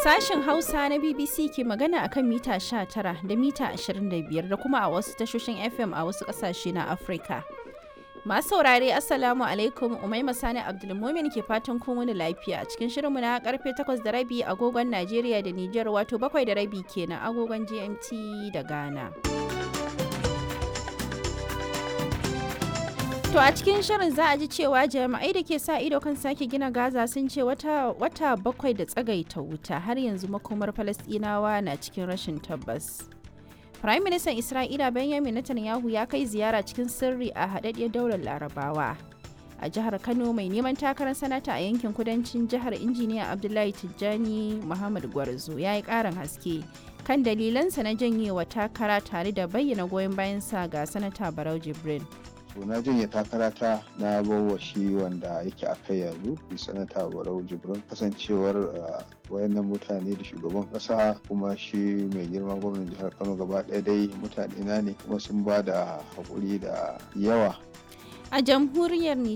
Sashen Hausa na BBC ke magana akan mita 19 da mita 25 da kuma a wasu tashoshin FM a wasu ƙasashe na Afirka. Masu saurare Assalamu alaikum Umaima Sani Abdulmumin ke fatan kun wani lafiya a cikin shirinmu na karfe 8 da rabi agogon Najeriya da Nijar wato 7 da rabi kenan agogon GMT da Ghana. To a cikin shirin za a ji cewa jami'ai da ke sa ido kan sake gina Gaza sun ce wata, wata bakwai da tsagaita wuta har yanzu makomar Falasɗinawa na cikin rashin tabbas. Prime Minister Isra'ila Benjamin Netanyahu ya kai ziyara cikin sirri a haɗaɗɗiyar daular Larabawa. A jihar Kano mai neman takarar sanata a yankin kudancin jihar injiniya Abdullahi Tijjani Muhammad Gwarzo ya yi ƙarin haske kan dalilansa na janyewa takara tare da bayyana goyon bayansa ga sanata Barau Jibrin. to na janye takarata na bawa shi wanda yake a kai yanzu sanata barau jibrin kasancewar wayannan mutane da shugaban kasa kuma shi mai girma gwamnan jihar kano gaba ɗaya dai mutane na ne kuma sun ba da haƙuri da yawa A jamhuriyar